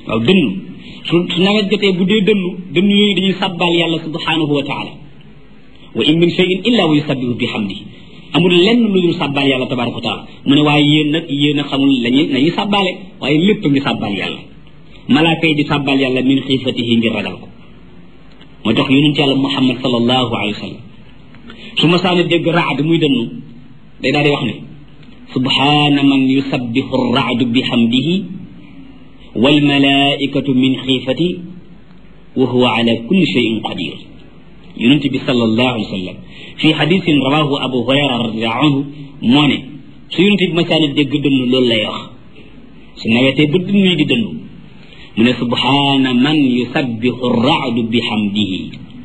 waaw dënnu su su nawet jotee bu dee dënnu dënnu yooyu dañuy sàbbaal yàlla subhanahu wa taala wa in min cheyin illa wa yusabbihu bi hamdihi amul lenn lu dul sàbbaal yàlla tabaraka wa taala mu ne waaye yéen nag yéen a xamul lañuy nañuy sàbbaale waaye lépp ngi sàbbaal yàlla malaaka yi di sàbbaal yàlla min xiifatihi ngir ragal ko moo tax yonent yàlla muhammad sallallahu alayhi wa sallam su ma saana dégg raad muy dënnu day daal di wax ne subhaana man yusabbihu raadu bi hamdihi walmalaikatu min xiifati wa huwa ala kulli cheyin qadir yonent bi sallallahu alayhi wa sallam fi xadisin rawahu abu hurayra radiallahu anhu moo ne su yonent bi masaani dégg dënnu loolu lay wax su nawetee ba dënnu yi di dënnu mu ne subhaana man yusabbihu raadu bi hamdihi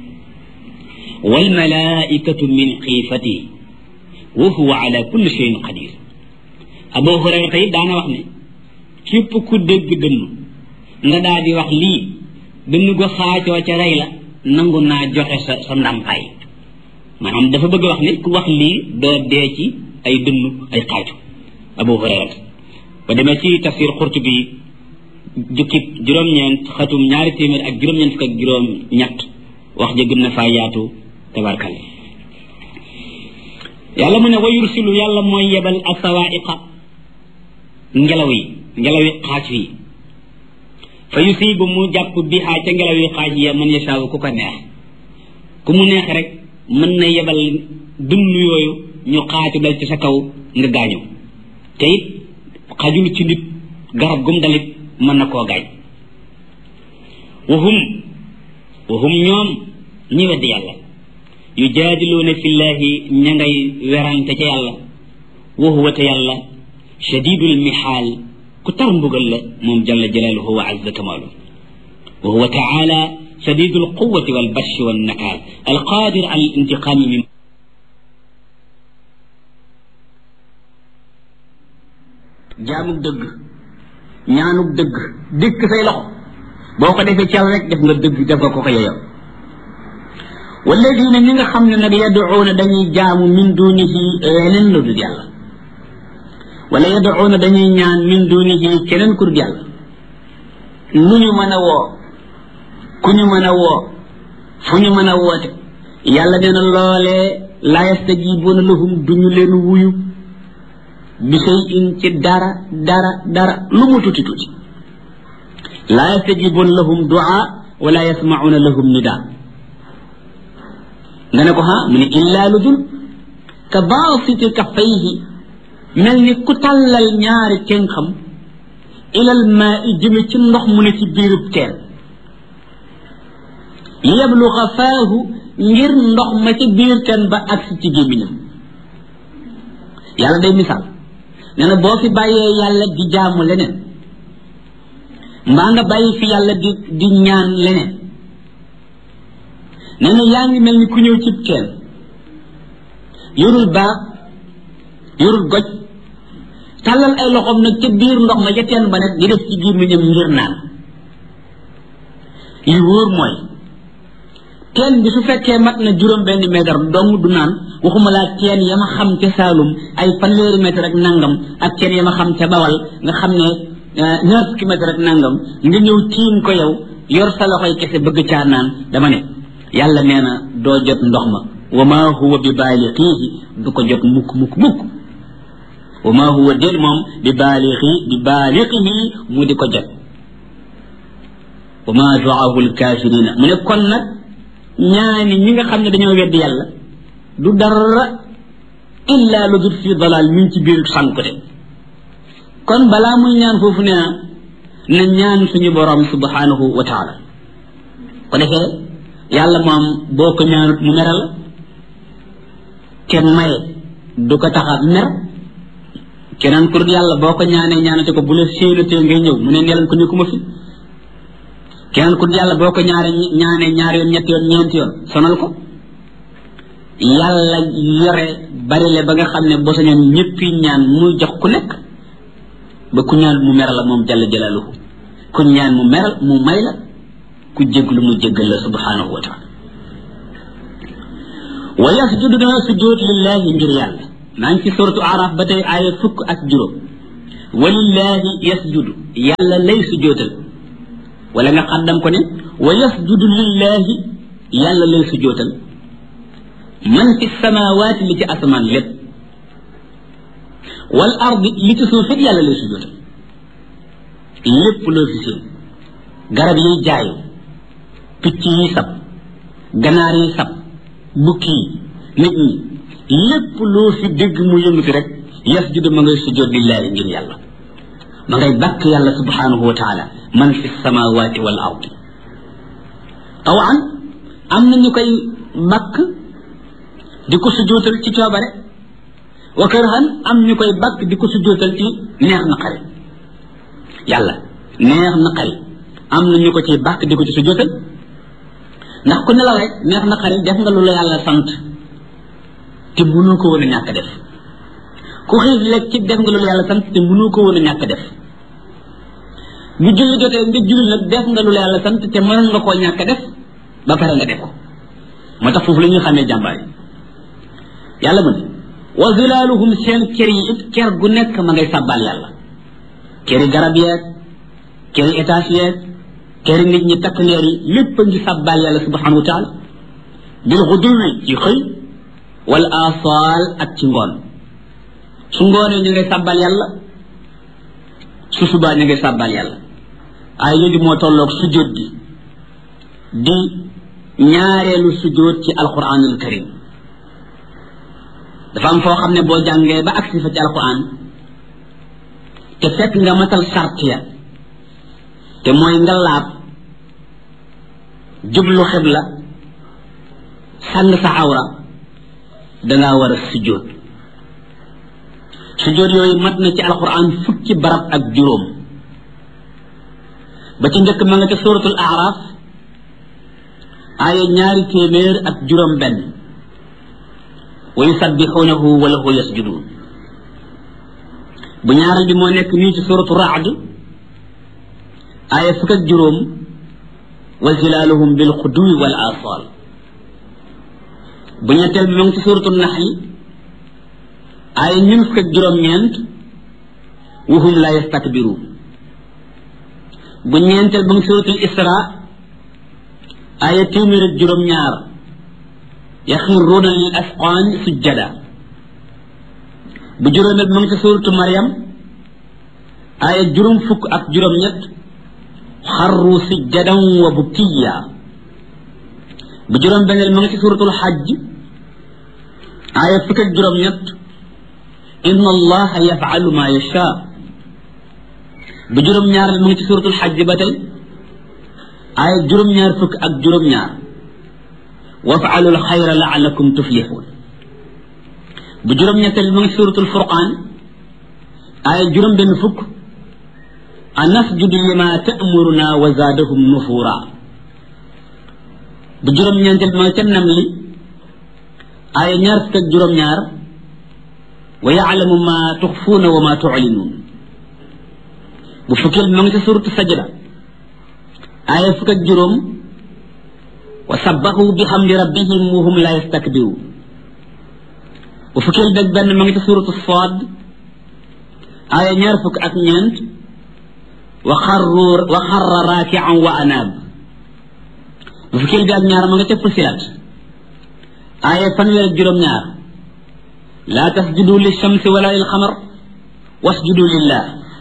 walmalaikatu min xiifati wa huwa ala kulli cheyin qadir abu hurayra tey daana wax ne képp ku dégg dënnu nga daal di wax lii dënnu go xaacoo ca rey la nangu naa joxe sa sa ndàmpaay maanaam dafa bëgg wax ne ku wax lii doo dee ci ay dënnu ay xaacu abu hurayra ba demee ci tafsir xurtubi jukkib juróom-ñeent xatum ñaari téeméer ak juróom-ñeent fukk ak juróom-ñett wax ja gën na faa yaatu tabarkalla yàlla mu ne wa yursilu yàlla mooy yebal asawaiqa ngelaw yi ngelaw yi xaaj yi fa yusibu mu jàpp bi xaa ca ngelaw yi xaaj ya man yashaawu ku ko neex ku mu neex rek mën na yebal dund yooyu ñu xaaju dal ci sa kaw nga gaañu te it xajul ci nit garab gum dalit mën na koo gaañ wahum wahum ñoom ñi weddi yàlla yujaadiluuna fillahi ña ngay werante ca yàlla wa huwa te yàlla shadidul mihaal ku tar mbugal la moom jalla jalaaluhu wa azza kamaalu wa huwa taala shadidul quwati wal bashi wal nakaal alqaadir ala al intiqaami min jaamug dëgg ñaanug dëgg dikk say loxo boo ko defee cal rek def nga dëgg def nga ko ko yeyoo walladina ñi nga xam ne nag yaduuna dañuy jaamu min dunihi leneen lu dul yàlla wala yaduuna dañuy ñaan min dunihi keneen ku dul yàlla lu ñu mën a woo ku ñu mën a woo fu ñu mën a woote yàlla nee na loolee la yastajibuuna lahum duñu leen wuyu bi say in ci dara dara dara lu mu tuuti tuuti la yastajibuuna lahum duaa wala yasmauna lahum nidaa nga ne ko ha mu ne illaa lu dul ka baasiti kaffayhi mel ni ku tàllal ñaari tenxam ilal maa i jëme ci ndox mu ne ci biirub teen li yabluga faahu ngir ndox ma ci biir teen ba agsi ci gémmiñam yàlla day misaal nee na boo fi bàyyee yàlla di jaamu leneen mbaa nga bàyyi fi yàlla di di ñaan leneen nee na yaa ngi mel ni ku ñëw cib teen yorul baax yorul goj tàllal ay loxoom nag ca biir ndox ma ca teen ba nag di def ci gémmiñam ngir naan li wóor mooy teen bi su fekkee mat na juróom benn mètre dong du naan waxuma laa teen ya ma xam ca Saalum ay fanweeri mètre ak nangam ak teen ya ma xam ca Bawal nga xam ne ñaar fukki mètre ak nangam nga ñëw tiim ko yow yor sa loxoy kese bëgg caa naan dama ne yàlla nee na doo jot ndox ma wa ma huwa bi baalixiihi du ko jot mukk mukk mukk wa ma huwa déet moom bi baalixi bi baalixihi mu di ko jot wa ma duaahu lkaafirina mu ne kon nag ñaani ñi nga xam ne dañoo weddi yàlla du dara illa lu dul fi dalal mi ngi ci biir sànkute kon balaa muy ñaan foofu nee na na ñaan suñu borom subhanahu wa taala ko defee yàlla moom boo ko ñaanut mu meral te maye du ko tax a mer keneen ku dul yàlla boo ko ñaanee ñaanate ko bu la séenatee ngay ñëw mu ne nelan ko nekkuma fi keneen ku dul yàlla boo ko ñaare ñaanee ñaari yoon ñetti yoon ñeenti yoon sonal ko yàlla yore bari le ba nga xam ne boo sañoon ñëppi ñaan muy jox ku nekk ba ku ñaan mu meral la moom jalla jalaaluhu ku ñaan mu meral mu may la ku jéglu mu jéggal la subhanahu wa taala wa yasjudu dana sujjóot lillahi ngir yàlla maa ngi ci suratu araf ba tey aaya fukk ak juróom walillahi yasjudu yàlla lay sujjóotal wala nga xaddam ko ne wa yasjudu lillahi yàlla lay sujootal man fi samawaati li ci asamaan lépp wal ardi li ci suuf it yàlla lay sujootal lépp loo fi seen garab yiy jaayu picc yi sab ganaar yi sab bukki yi nit ñi lépp loo fi dégg mu yëngati rek yasjudu ma ngay sujood lillahi ngir yàlla ma ngay bàkk yàlla subhanahu wa taala man fi samawati wal ardi tawan am na ñu koy bàkk di ko sujootal ci coobare wa kërhan am ñu koy bàkk di ko sujootal ci neex na xari yàlla neex na xari am na ñu ko ci bàkk di ko ci sujootal ndax ku nelaw rek neex na xari def nga lu la yàlla sant te mënoo ko woon a ñàkk def ku xiif lekk ci def nga lu la yàlla sant te mënoo ko woon a ñàkk def bu julli jotee nga julli nag def nga lu la yàlla sant te mënoon nga koo ñàkk def ba pare nga def ko moo tax foofu la ñuy xamee jàmbaar yi yàlla mu ne wa zilaaluhum seen kër yi it kër gu nekk ma ngay sàbbal yàlla këri garab yeeg këri étage yeeg këri nit ñi takk leer yi lépp a ngi sàbbal yàlla subhanahu wa taala bil xuduwi ci xëy wala asaal ak ci ngoon su ngoonee ñu ngay sàbbal yàlla su subaa ñu ngay sàbbal yàlla ay yooyu moo tolloog sujjóot gi di ñaareelu sujjóot ci alquranul karim dafa am foo xam ne boo jàngee ba agsi fa ci alquran te fekk nga matal sart ya te mooy nga laab jublu xibla sàng sa awra dangaa war a sujjóot sujjóot yooyu mat na ci alquran fukki barab ak juróom ba ci njëkk ma nga ca suratul araf aaya ñaari téeméer ak juróom benn wa yusabbixuunahu wa lahu yasjuduun bu ñaaral bi moo nekk nii ci suratu raad aaya fukk ak juróom wa zilaaluhum bil xuduwi wal asal bu ñetteel bi moo ngi ci suratu naxli aaya ñun fukk ak juróom-ñeent wa hum la yastakbiruun bu ñeenteel ba ngi suratul isra aaya téeméer ak juróom-ñaar yaxiruuna lil asqaan sujjada bu juróomeel ma ngi ci suratu Maryam aaya juróom fukk ak juróom-ñett xarru sujjadan wa bukkiya bu juróom-benneel ma ngi ci suratul xajj aaya fukk ak juróom-ñett inna allaha yafalu ma yasha bu juróom-ñaareel ma ngi ci suratul xajj ba tey aaya juróom-ñaar fukk ak juróom-ñaar wafaalu alxayra laalakum tuflixuun bu juróom-ñetteel mu ngi suratul furqaan aaya juróom-benn fukk a nasjudu lima ta'muruna wa zaadahum nufuura bu juróom-ñeenteel ma nga ca nam li aaya ñaar fukk ak juróom-ñaar wa yaalamu ma tuxfuuna wa ma tuclinuun bu fukkeel ma nga ca suratu sajda aaya fukk ak juróom wa sabbahu bi xamdi rabbihim wa hum la yastakbiruun bu fukkeel beeg benn ma ngi ci suratu Saad aaya ñaar fukk ak ñeent wa xarru wa xarra raakian wa anaab bu fukkeel bi ak ñaar ma nga ca Fusilat aaya fanweer ak juróom-ñaar laa tasjudu lishamsi wala lil xamar wasjudu lillah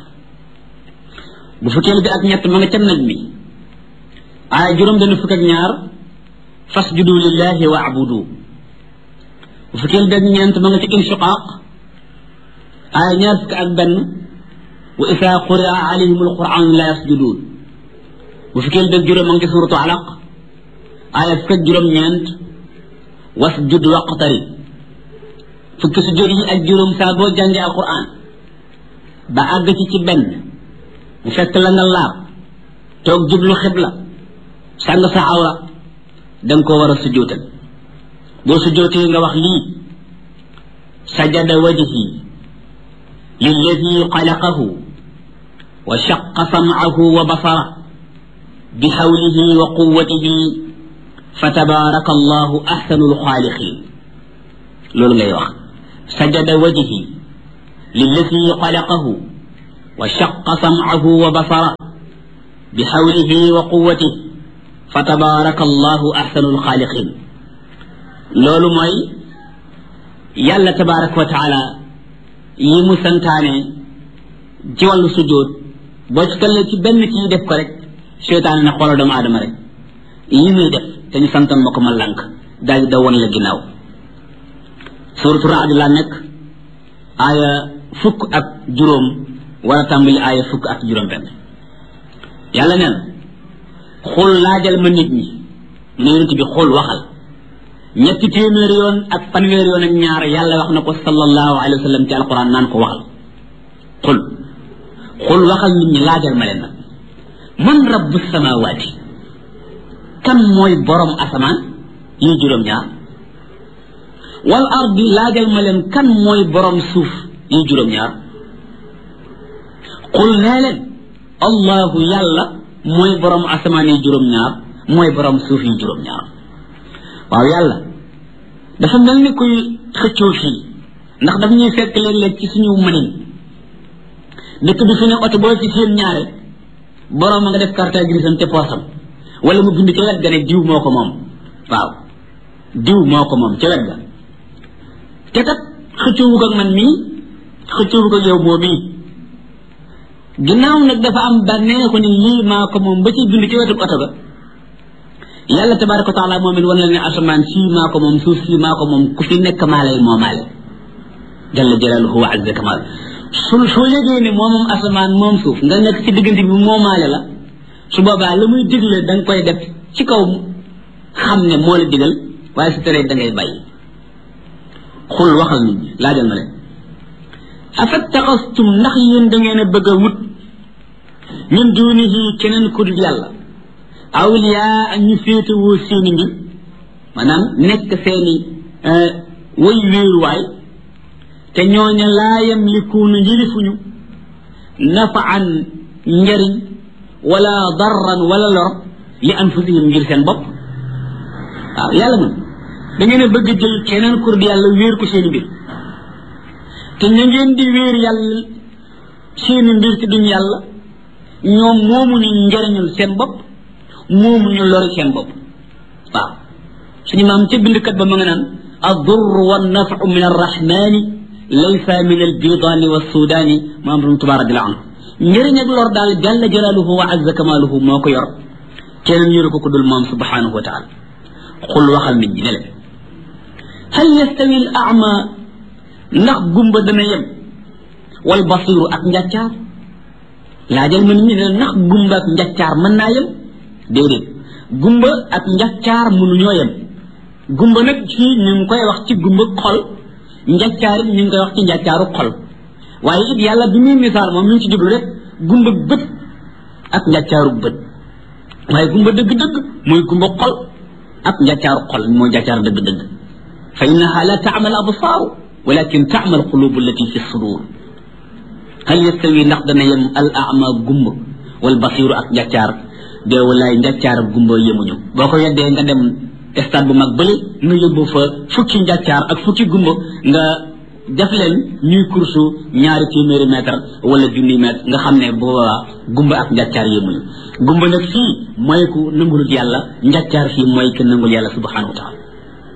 bu fukkeel bi ak ñett ma nga ca najmi aaya juróom-benn fukk ak ñaar fasjudu lillahi wa abudu bu fukkeel beeg ñeent ma nga ci inshiqaaq aaya ñaar fukk ak benn wa isa quria alayhim alquran la yasjudun bu fukkeel beeg juróom ma nga ci suratu alaq aaya fukk ak juróom-ñeent wasjud waqtari fukki sujjóot yi ak juróom saa boo jàngee alquran ba àgg ci ci benn bu fekk la nga laab toog jublu xibla sàng sa awra danga ko war a sujjóotal boo sujjóotee nga wax lii sajada wajhi lilladi xalaqahu wa shaqa samcahu wa basara bi xawlihi wa quwatihi fa tabaraka allahu axsanu lxaaliqin loolu ngay wax sajada wajhi lilladi xalaqahu wa shaqa samcahu wa basara bi xawlihi wa quwati fa tabaraka allahu ahsanu alxaaliqin loolu mooy yàlla tabaraka wa taala yi mu santaane ci wàllu sujjóot boo ci tollee ci benn kii def ko rek seytaane ne xoolal doomu aadama rek yi muy def te ñu santan ma ko ma lànk daal di da woon la ginnaaw suratu raad laa nekk aaya fukk ak juróom war a tàmbali aaya fukk ak juróom benn yàlla nee na xul laajal ma nit ñi ne yonent bi xul waxal ñetti téeméer yoon ak fanweer yoon ak ñaar yàlla wax na ko sallallahu alayhi wa sallam ci alquran naan ko waxal xul xul waxal nit ñi laajal ma leen nag man rabbu samawaati kan mooy borom asamaan yi juróom ñaar wal ardi laajal ma leen kan mooy borom suuf yi juróom ñaar xul nee leen allahu yàlla mooy borom asamaan yi juróom ñaar mooy borom suuf yi juróom ñaar waaw yàlla dafa mel ni kuy xëccoo fii ndax daf ñuy fekk léeg-léeg ci suñu mënin dëkk bi fi ne oto boo ci seen ñaare borom ma nga def carte grise te poosam wala mu bind ca wet ga ne diw moo ko moom waaw diw moo ko moom ca wet ga te kat xëccoowu ak man mii xëccoowu ak yow moo mii ginnaaw nag dafa am bànneexu ni lii maa ko moom ba ci bind ci wetu oto ga yàlla tabaraka wa taala moom it wan la ne asamaan sii maa ko moom suuf sii maa ko moom ku fi nekk maa lay moomaale jalla jalaaluhu wa azza kamal su soo yëgee ne moom moom asamaan moom suuf nga nekk ci diggante bi moomaale la su boobaa la muy digle da nga koy def ci kaw xam ne moo la digal waaye su teree da ngay bàyyi xul waxal nit ñi laajal ma leen afattaxastum ndax yéen da ngeen a bëgg a wut min dunihi keneen ku dul yàlla awliyaa ak ñu féetewoo seeni mbir maanaam nekk seeni way wéeruwaay te ñooña laa yamlikuuna yilifuñu nafaan njariñ wala darran wala lor li anfusihim ngir seen bopp waaw yàlla moom da ngeen a bëgg jël keneen kur di yàlla wéer ko seeni mbir te ña ngeen di wéer yàlla seeni mbir te duñ yàlla ñoom moomuñu njariñul seen bopp moomuñu lori seen bopp waaw suñu maam ca bindkat ba ma nga naan الضر والنفع من الرحمن ليس من البيضان والسودان ما أمر تبارك الله عنه njëriñ ak lor daal jalla jalaaluhu wa azza kamaaluhu moo ko yor keneen yoru ko ku dul moom subhanahu wa taala xul waxal nit ñi ne leen hal yastawi al ama ndax gumba dana yem wal basiru ak njàccaar laajal ma nit ñi ne ndax gumba ak njàccaar mën naa yem déedéet gumba ak njàccaar mënuñoo yem gumba nag fii ñu ngi koy wax ci gumba xol njàccaar it ñu ngi koy wax ci njàccaaru xol waaye it yàlla bi muy misaal moom mi ngi ci jublu rek gumba bët ak njàccaaru bët waaye gumba dëgg-dëgg mooy gumba xol ak njàccaaru xol mooy njàccaaru dëgg-dëgg fa innaha la taamal absaaru walakin taamal qulubu allati fi sudur hal yastawi ndax dana yem al ama gumba wal basiru ak njàccaar dee walaay njàccaar ak gumba yemuñu boo ko weddee nga dem stade bu mag bële nga yóbbu fa fukki njàccaar ak fukki gumba nga def leen ñuy kursu ñaari téeméeri mètre wala junni mètre nga xam ne boobaa gumba ak njàccaar yemuñu gumba nag fii mooy ku nangulut yàlla njàccaar fii mooy ku nangul yàlla subhanahu wa taala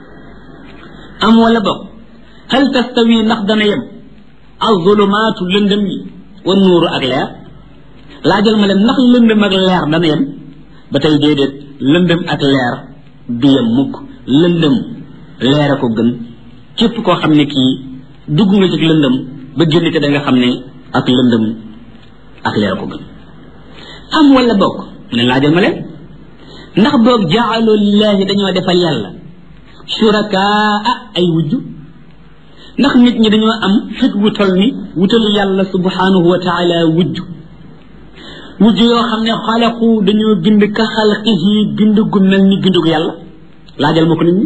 am wala bokk hal tastawi ndax dana yem azulumaatu lëndëm yi wa nuuru ak leer laajal ma leen ndax lëndëm ak leer dana yem ba tey déedéet lëndëm ak leer du yem mukk lëndëm leer a ko gën képp koo xam ne kii dugg nga ci lëndëm ba génn te da nga xam ne ak lëndëm ak leer a ko gën am wala bokk mu ne laajal ma leen ndax boog jaaloo lillaahi dañoo defal yàlla shurakaa ay wujj ndax nit ñi dañoo am fit wu tol ni wutal yàlla subhanahu wa taala wujj wujj yoo xam ne xalaqu dañoo bind ka xalqihi bind gu mel ni bindug yàlla laajal ma ko nit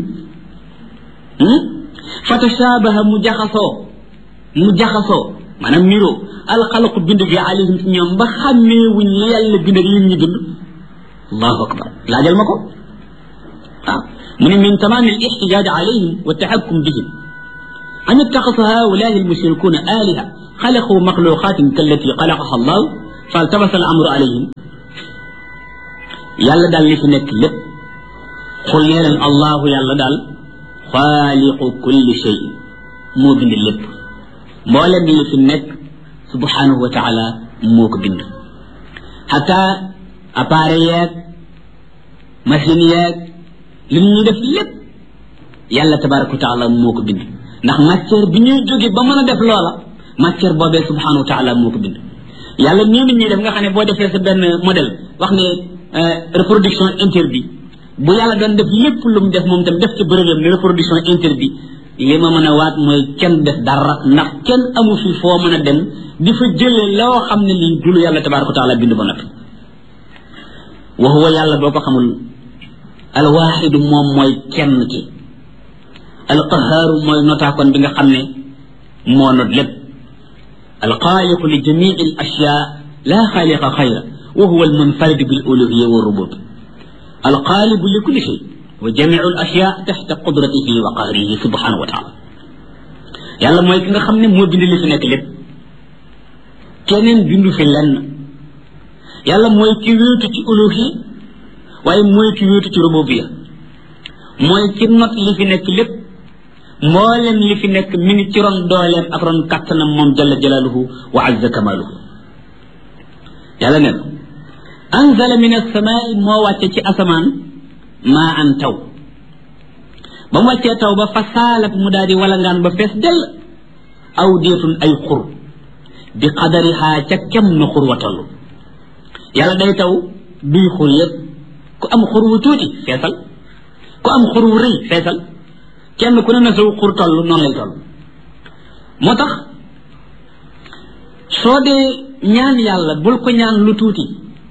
ñi fa tashabaha mu jaxasoo mu jaxasoo maanaam niroo alxalaqu bind gi alayhim ci ñoom ba xàmmee wuñ li yàlla bind ak yéen ñi bind allahu akbar laajal ma ko waaw mu ne min tamaam al ixtijaaj alayhim wa taxakkum bihim an ittaxasa haulaai almushrikuuna aliha xalaqu maxluqatin kallati xalaqaha allah faltabasa al amru alayhim yàlla daal li fi nekk lépp xul nee leen allahu yàlla daal xaaliqu kulli shay moo bind lépp mboolem li fi nekk subhanahu wa taala moo ko bind xata appareil yeeg machine yeeg li ñuy def lépp yàlla tabaraka wa taala moo ko bind ndax matière bi ñuy jóge ba mën a def loola matière boobee subhanahu wa taala moo ko bind yàlla nii nit ñuy def nga xam ne boo defee sa benn modèle wax ne reproduction interdit bu yàlla doon def lépp lu mu def moom tam def ci bërëbam ne reproduction interdit li ma mën a waat mooy kenn def dara ndax kenn amu fi foo mën a dem di fa jëlee loo xam ne lii dulu yàlla tabaraka wa taala bind ba noppi wa huwa yàlla boo ko xamul alwaaxidu moom mooy kenn ki alqahaaru mooy notaakoon bi nga xam ne moo not lépp alxaaliqu li jamii al ashyaa laa xaaliqa xayra wa huwa almunfarid bil uluhiya wa rubub alxaalibu li kulli shay wa jamiu al ashyaa taxta qudratihi wa qahrihi subhanahu wa taala yàlla mooy ki nga xam ne moo bind li fi nekk lépp keneen bindu fi lenn yàlla mooy ki wéetu ci uluhiya waaye mooy ki wéetu ci rububiya mooy ki not li fi nekk lépp mboolem li fi nekk mi ngi ci ron dooleem ak ron kattanam moom jalla jalaaluhu wa azza kamaaluhu yàlla ne anzala min asamaai moo wàcce ci asamaan maa an taw ba mu wàccee taw ba fa saalat mu daal di walangaan ba fees dell aw déetun ay xur bi qadarihaa ca kem na xur wa toll yàlla day taw duy xur yëpp ku am xur wu tuuti feesal ku am xur wu rëy feesal kenn ku ne na saw xur toll noonu lay toll moo tax soo dee ñaan yàlla bul ko ñaan lu tuuti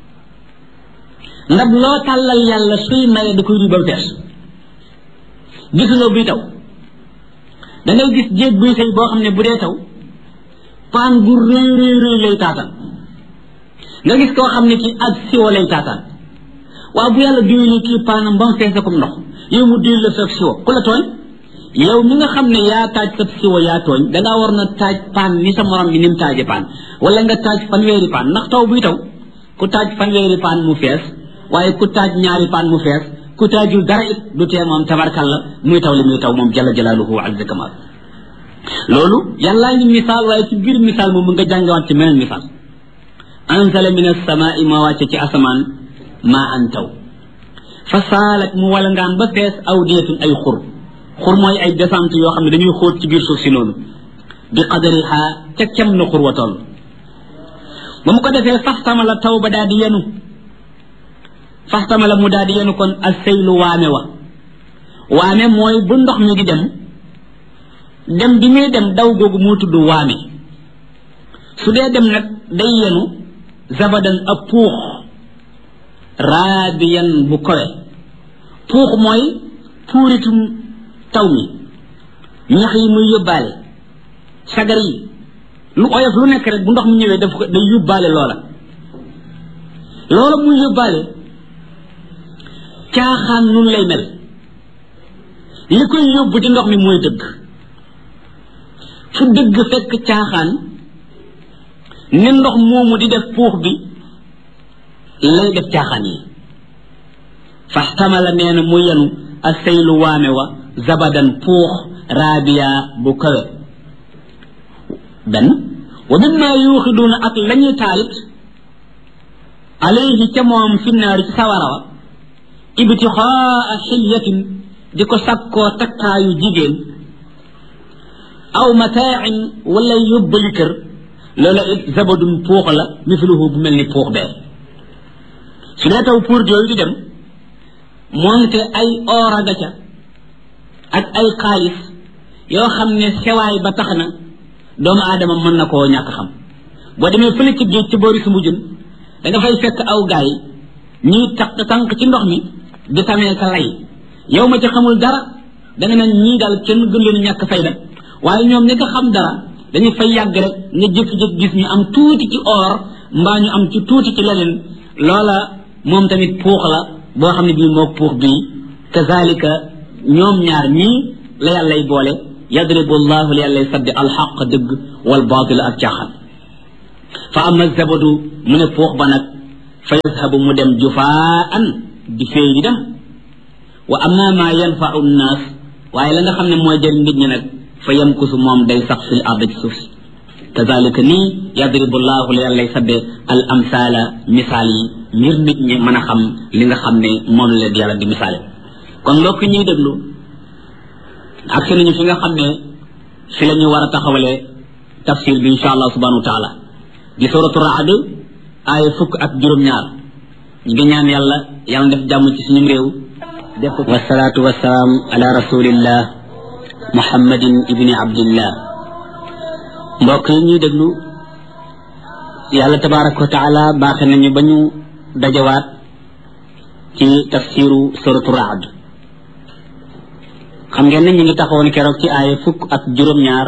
ndab loo tàllal yàlla suy maye da koy duy ba mu fees gisuloo buy taw da ngay gis jéeg buy sëy boo xam ne bu dee taw paan bu rëy rëy rëy lay taataan nga gis koo xam ne kii ak siwo lay taataan waaw bu yàlla duylee kii paanam ba mu fees comme ndox yow mu duy la sa siwo ku la tooñ yow mi nga xam ne yaa taaj sa siwo yaa tooñ dangaa war na taaj paan ni sa morom bi ni mu taaje paan wala nga taaj fanweeri paan ndax taw buy taw ku taaj fanweeri paan mu fees waaye ku taaj ñaari paan mu fees ku taajul dara it du tee moom tabarkalla muy taw li muy taw moom jalla jalaaluhu wa azza kamal loolu yàllaa ngi misaal waaye ci biir misaal moom nga jàngewaat ci meneen misaal anzala min as-samaa'i ma wàcce ci asamaan maa an taw fa saalat mu wala ngaan ba fees aw deetun ay xur xur mooy ay descente yoo xam ne dañuy xóot ci biir suuf si noonu bi qadariha ca kem na xur wa toll ba mu ko defee faxtama la taw ba daal di yenu faxtama la mu daal di yenu kon ak seylu waame wa waame mooy bu ndox mi di dem dem bi muy dem daw googu moo tudd waame su dee dem nag day yenu zabadan ab puux raadiyan bu kowe puux mooy puuritum taw mi ñax yi muy yóbbaale sagar yi lu oyof lu nekk rek bu ndox mi ñëwee daf ko day yóbbaale loola loola muy yóbbaale caaxaan nun lay mel li koy yóbbu ci ndox mi mooy dëgg fu dëgg fekk caaxaan ni ndox moomu di def puux bi lay def caaxaan yi faxtamala nee na mu yenu asaylu waame wa zabadan puux raabiya bu kawe benn wa mimma yuuxiduuna ak la ñuy taalit alayhi ca moom fi naari ci sawara wa ibtixaa xilyatin di ko sakkoo takkaayu jigéen aw mataain wala yóbbali kër loola it zabadun puux la misluhu bu mel ni puux bee su dee taw pour yooyu di dem moonte ay oor aga ca ak ay xaalis yoo xam ne sewaay ba tax na doomu aadama mën na koo ñàkk xam boo demee fële ci géej ci boori sumu jën da nga fay fekk aw gaay ñuy tax tànk ci ndox mi di tamee ka lay yow ma ci xamul dara da nga naan ñii daal kenn gën leen ñàkk fayda waaye ñoom ñi nga xam dara dañu fay yàgg rek nga jékki-jékki gis ñu am tuuti ci or mbaa ñu am ci tuuti ci leneen loola moom tamit puux la boo xam ne bii moog puux bii kazalika ñoom ñaar ñii la yàllay boole yadribu llahu li yàllay saddi alxaq dëgg wal baatil ak caaxaan fa ama zabadu mu ne puux ba nag fa yadhabu mu dem jufaan di fee yi dem wa amma ma yanfau nnaas waaye la nga xam ne mooy jëriñ nit ñi nag fa yamkusu moom day sax fil ard ci suuf si kazalika nii yadribu llahu la yàllay sadde al amsaala misaal yi ngir nit ñi mën a xam li nga xam ne moom la leen yàlla di misaale kon mbokk ñuy déglu ak si nañu fi nga xam ne fi la ñu war a taxawalee tafsir bi insha allah subhanahu wa taala di suratu raad aaya fukk ak juróom-ñaar ñu ngi ñaan yàlla yàlla def jàmm ci suñu réew def ko wasalaatu wasalaam ala rasulillah muhammadin ibni abdillah mbokk yi ñuy déglu yàlla tabaraka wa taala baaxe nañu ba ñu dajawaat ci tafsiru suratu raad xam ngeen ne ñu ngi taxawoon keroog ci aaya fukk ak juróom-ñaar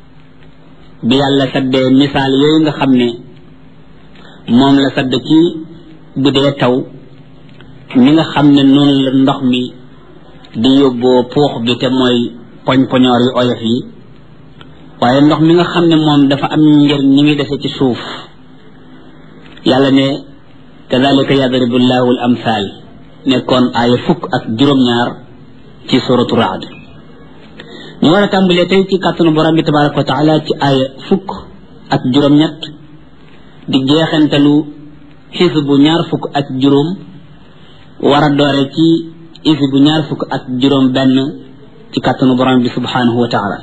bi yàlla saddee misaal yooyu nga xam ne moom la sadd ci bu dee taw mi nga xam ne noonu la ndox mi di yóbboo puux bi te mooy poñ-poñoor yu oyof yi waaye ndox mi nga xam ne moom dafa am njëriñ ñi ngi dese ci suuf yàlla ne kadalika yadribu llahu al amthal nekkoon aaya fukk ak juróom-ñaar ci suratu raad ñu war a tàmbalee tey ci kàttanu borom bi tabaraka wa taala ci aaya fukk ak juróom-ñett di jeexantalu xisbu ñaar fukk ak juróom war a doore ci xisbu ñaar fukk ak juróom benn ci kàttanu borom bi subhanahu wa taala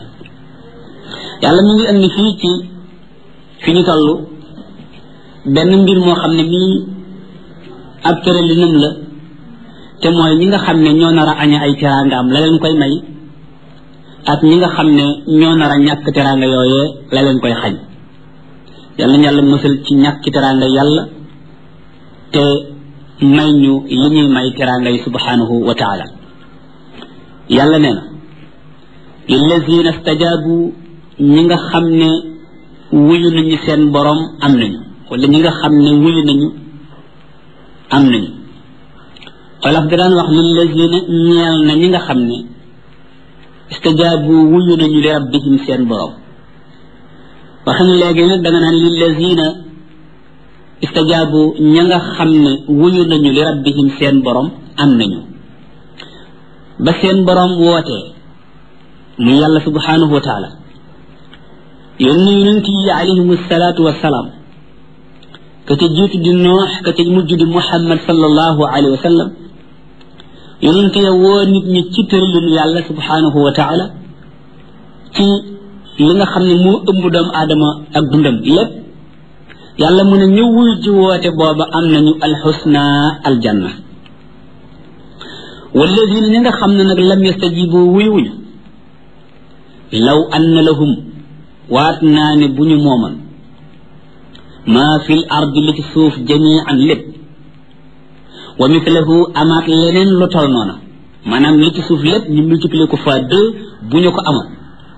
yàlla mu ngi indi fii ci fi ñu toll benn mbir moo xam ne mii ab tëralinam la te mooy ñi nga xam ne ñoo nar a aña ay teraangaam la leen koy may ak ñi nga xam ne ñoo nar a ñàkk teraanga yooyee la leen koy xañ yàlla na yàlla mësal ci ñàkki teraanga yàlla te may ñu li ñuy may teraanga yi subhanahu wa taala yàlla nee na lillazina stajabu ñi nga xam ne wuyu nañu seen borom am nañu wala ñi nga xam ne wuyu nañu am nañu xolof da daan wax lillazina ñeel na ñi nga xam ne istajaabu wuyu nañu li rabbihim seen borom waxin léegi nag da nga naan lillazina istajaabu ña nga xam ne wuyu nañu li rabbihim seen borom am nañu ba seen borom wootee mu yàlla subhanahu wa taala yónni yonent yi alayhim salaatu wasalaam ka ca jiitu di noox ka ca mujj di muhammad sallallahu alayhi wa sallam yonent ya woo nit ñi ci tëralinu yàlla subhanahu wa taala ci li nga xam ne moo ëmb doomu aadama ak dundam lépp yàlla mu ne ñu wuy ji woote booba am nañu alxusna aljanna walladina ñi nga xam ne nag lam yastajibu wuyuñu law anna lahum waat naa ne bu ñu mooman maa fil ardi li ci suuf jamian lépp wa mithlahu amaat leneen lu tol noona maanaam li ci suuf lépp ñu multiplier ko fois deux bu ñu ko amoon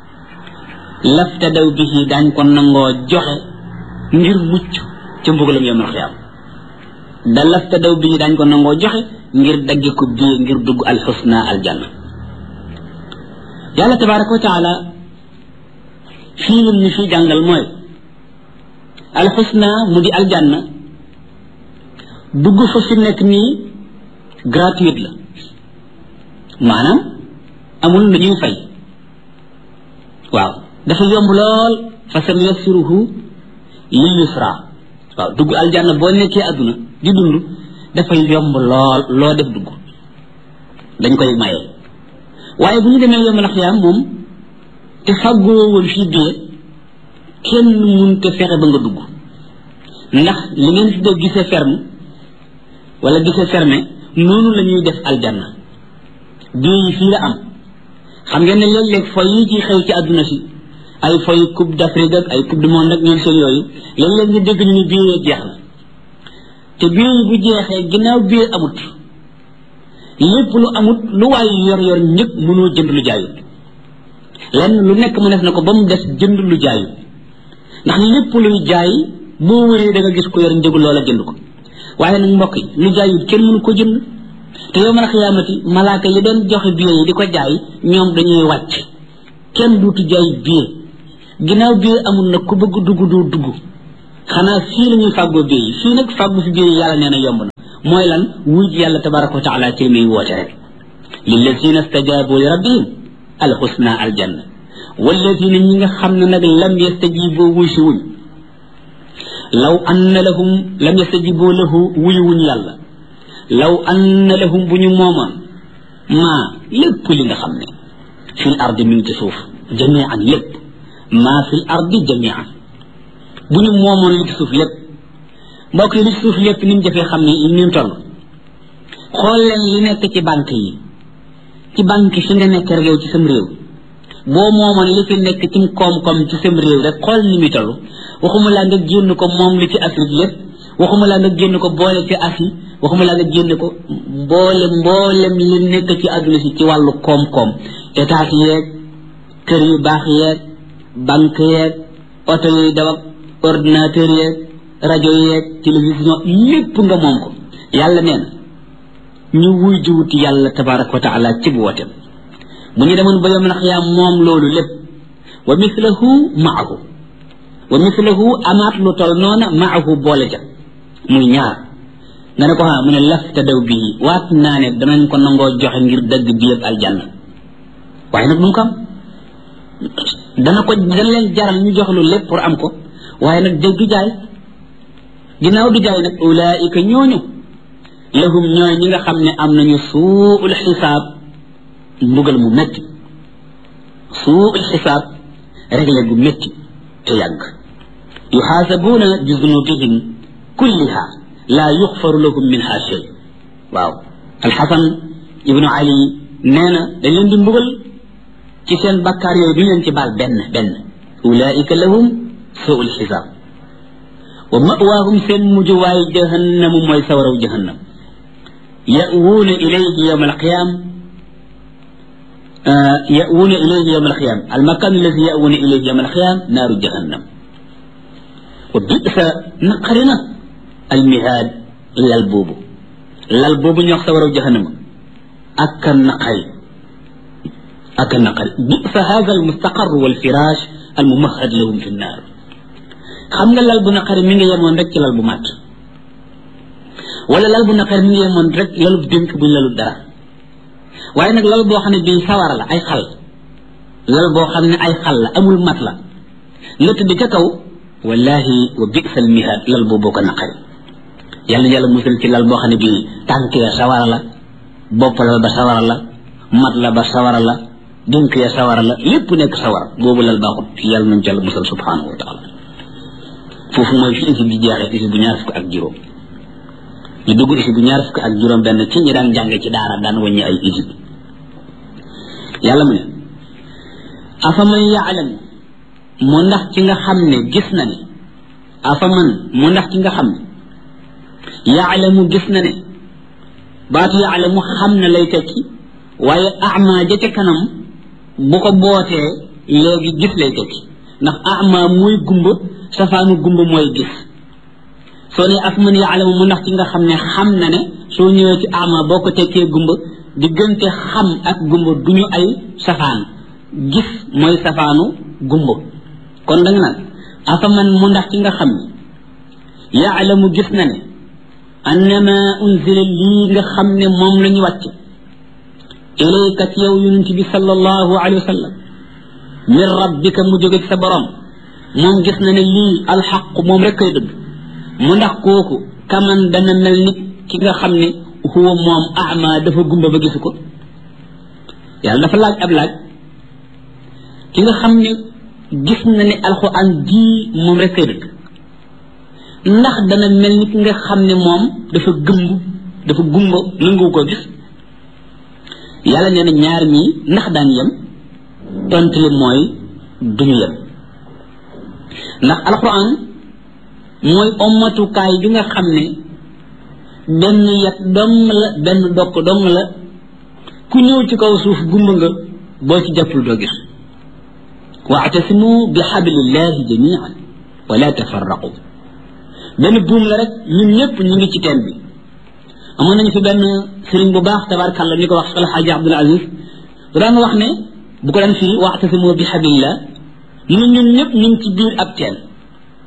laftadaw bihi daañ ko nangoo joxe ngir mucc ca mbugalam yawmal xiyaam da laftadaw bihi daañ ko nangoo joxe ngir dagge ko bii ngir dugg alxusna aljanna yàlla tabaraka wa taala fii lim ñu fii jàngal mooy alxusna mu di aljanna dugg fa fi nekk nii gratuite la maanaam amul lu ñuy fay waaw dafa yomb lool fa sam yassiruhu lil yusra waaw dugg aljanna boo nekkee àdduna di dund dafay yomb lool loo def dugg dañ koy maye waaye bu ñu demee yomb la xiyaam moom te fàggoo woon fii bee kenn mun te fexe ba nga dugg ndax li ngeen fi def gisee ferme wala gisee fermé noonu la ñuy def aljanna bii yi fii la am xam ngeen ne léeg-léeg foy yi ci xew ci àdduna si ay foy coupe d'Afrique ak ay coupe du monde ak ñoom seen yooyu léeg-léeg nga dégg ñu ni bii jeex na te bii yi bu jeexee ginnaaw bii amut lépp lu amut lu waay yor yor ñëpp mënoo jënd lu jaayut lenn lu nekk mu def na ko ba mu des jënd lu jaayut ndax lépp luy jaay boo wëree da nga gis ko yor njëgu loola jënd ko waaye nag mbokk yi lu jaayut kenn mënu ko jënd te yow man a xiyaamati malaaka yi doon joxe billet yi di ko jaay ñoom dañuy wàcc kenn duutu jaay billet ginnaaw billet amul nag ku bëgg dugg doo dugg xanaa fii la ñuy fàggoo bii yi fii nag fàggu fi bii yàlla nee na yomb na mooy lan wuy ji yàlla tabaraka wa taala ci muy woote rek lillazina stajabu li rabbihim alxusna aljanna wallazina ñi nga xam ne nag lam yastajibu wuy si wuñ law anna lahum lam yastajibu lahu wuy wuñ yàlla law anna lahum bu ñu moomoon maa lépp li nga xam ne fil ardi mi ngi ci suuf jamian lépp maa fil ardi jamian bu ñu moomoon li ci suuf lépp mbokk yi li ci suuf lépp ni mu jafee xam ne ni mu toll xool leen li nekk ci banque yi ci banque fi nga nekk rek yow ci sam réew boo moomoon li fi nekk ci koom-koom ci sam réew rek xool ni mu toll waxuma laa nga génn ko moom li ci Afrique lépp waxuma laa nga génn ko boole ci Asie waxuma laa nga génn ko mboole mboolem li nekk ci àdduna si ci wàllu koom-koom état yeeg kër yu baax yeeg banque yeeg oto yuy daw ak ordinateur yeeg rajo yeeg télévision lépp nga moom ko yàlla nee na ñu wuy jiwuti yàlla tabaraka wa taala ci bu wootem bu ñu demoon ba yom nax yaa moom loolu lépp wa mislahu maahu wa mislahu amaat lu tol noona maahu boole ja muy ñaar nga ne ko ha mu ne laf te daw bii waat naa ne danañ ko nangoo joxe ngir dëgg bi yëpp aljanna waaye nag mu ko am dana ko dana leen jaral ñu jox lu lépp pour am ko waaye nag dëgg du jaay ginnaaw du jaay nag ulaika ñooñu lahum ñooy ñi nga xam ne am nañu suul xisaab mbugal mu métti suul xisaab réglé gu métti te yàgg yuxaasabuuna bi zunubihim kulliha laa yuxfaru lahum minha shay waaw alxasan ibnu ali nee na dañ leen di mbugal ci seen bakkaar yooyu duñ leen ci baal benn benn ulaika lahum suul xisaab wa mawaahum seen mujjuwaay jahannamu mooy sawaraw jahannam ya'wuuna ilayhi yawma alqiyam يأوون إليه يوم القيام المكان الذي يأوون إليه يوم القيام نار جهنم وبئس نقرنا المهاد للبوب للبوب يخسر جهنم أكن نقري أكن نقري بئس هذا المستقر والفراش الممهد لهم في النار xam nga lal bu naqari mi ngi yemoon rek ci lal bu màtt wala lal bu naqari mi ngi yemoon rek lalub dénk buñ lalub dara waaye nag lal boo xam ne bii sawara la ay xal lal boo xam ne ay xal la amul mat la nga tëdd ca kaw wallahi wa bisal mihaad lal boobu ko naqari yàlla yàlla musal ci lal boo xam ne bii tànk ya sawara la bopp la ba sawara la mat la ba sawara la dénk ya sawara la lépp nekk sawara boobu lal baaxut yàlla nañ ci yàlla musal subhanahu wa taala foofu mooy fi isi bi jeexee isi bu ñaar fukk ak juróom ñu dugg isi bu ñaar fukk ak juróom benn ci ñi daan jànge ci daara daan wàññi ay isi yàlla mu ne afaman yaalam mu ndax ci nga xam ne gis na ne afaman mu ndax ci nga xam ne yaalamu gis na ne baatu yaalamu xam na lay tekki waaye ama ja ca kanam bu ko bootee léegi gis lay tekki ndax ama mooy gumba safaanu gumba mooy gis soo ne afaman yaalamu mu ndax ci nga xam ne xam na ne soo ñëwee ci ama boo ko tekkee gumba diggante xam ak gumba du ñu ay safaan gis mooy safaanu gumba kon da nga naan afaman mu ndax ci nga xam ne yaalamu gis na ne annama unzila lii nga xam ne moom la ñu wàcc ilayka ci yow yonent bi sallallahu alayhi wa sallam min rabbika mu jóge ci sa borom moom gis na ne lii alxaq moom rek koy dëgg mu ndax kooku kaman dana mel ni ki nga xam ne huwa moom ama dafa gumba ba gisu ko yàlla dafa laaj ab laaj ki nga xam ne gis na ne alxuraan jii moom rek koy dëgg ndax dana mel ni ki nga xam ne moom dafa gëmb dafa gumba nangu ko gis yàlla nee na ñaar ñii ndax daan yem tontu li mooy duñu yem ndax alxuraan mooy ommatukaay bi nga xam ne benn yat dong la benn dokk dong la ku ñëw ci kaw suuf gumba nga boo ci jàppul doo gis waatasimu bi xablillahi jamian wala tafarraqu benn buum la rek ñun ñëpp ñu ngi ci teen bi amoon nañu fi benn sëriñ bu baax tabarakàllah ñu ko wax alxaaji abdul aziz bu daan wax ne bu ko daan fii waatasimu bi xablillah mu ñun ñëpp ñu ngi ci biir ab teen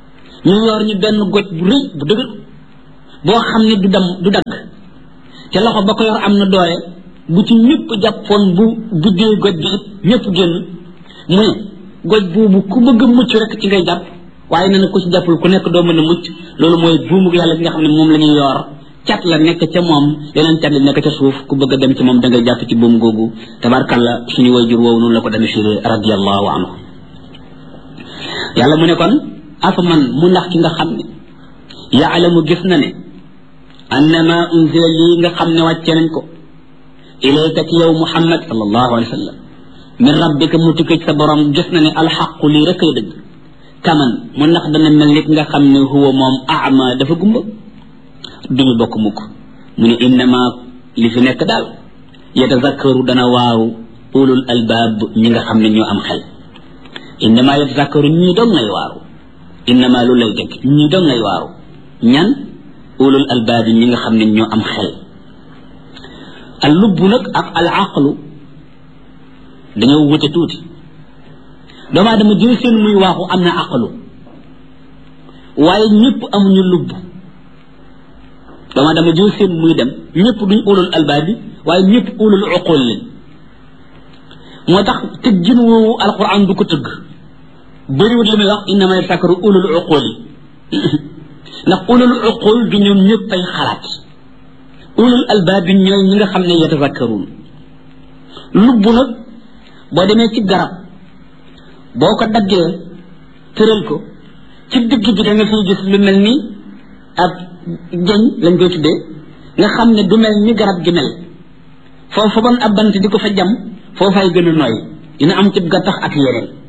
ñu yor ñu benn goj bu rëy bu dëgër boo xam ne du dam du dagg te loxo ba ko yor am na doole bu ci ñëpp jàppoon bu buddee goj bi it ñëpp génn mu ne goj boobu ku bëgg a mucc rek ci ngay jàpp waaye nee na ku ci jàppul ku nekk doo mën a mucc loolu mooy buumu yàlla bi nga xam ne moom la ñuy yor cat la nekk ca moom yeneen cat la nekk ca suuf ku bëgg a dem ci moom da ngay jàpp ci buum googu tabarkalla suñu wayjur woowu noonu la ko demee firi radiallahu anhu yàlla mu ne kon afa man mu ndax ki nga xam ne yaalamu gis na ne annama unzila lii nga xam ne wàcce nañ ko ilayka ci yow muhammad sallallahu alayhi wa sallam min rabbika mu tukkee ci sa borom gis na ne alxaqu lii rek ay dëgg kaman mu ndax dana mel nit nga xam ne huwa moom ama dafa gumba duñu bokk mukk mu ne innama li fi nekk daal yatazakkaru dana waaru ulul albaab ñi nga xam ne ñoo am xel innama yatazakkaru ñii dong ngay waaru innama lu lay dëgg ñii dong ngay waaru ñan ulul albaab ñi nga xam ne ñoo am xel al lubbu nag ak al aqlu dañoo wute tuuti doomu aadama jël seen muy waaxu am na aqlu waaye ñëpp amuñu lubb doomu aadama jël seen muy dem ñëpp duñ ulul albaab bi waaye ñëpp ulul uqul leen moo tax tëggin woowu alquran du ko tëgg bëriwut li muy wax innama yasakaru ulul uqul yi ndax ulul uqul du ñoom ñëpp ay xalaat ulul albaab bi ñooy ñi nga xam ne yatazakkaruun lubb nag boo demee ci garab boo ko daggee tëral ko ci digg bi da nga fiy gis lu mel ni ab jëñ lañ koy tuddee nga xam ne du mel ni garab gi mel foofu bon ab bant di ko fa jam foofay gën a nooy dina am ci gattax ak yeneen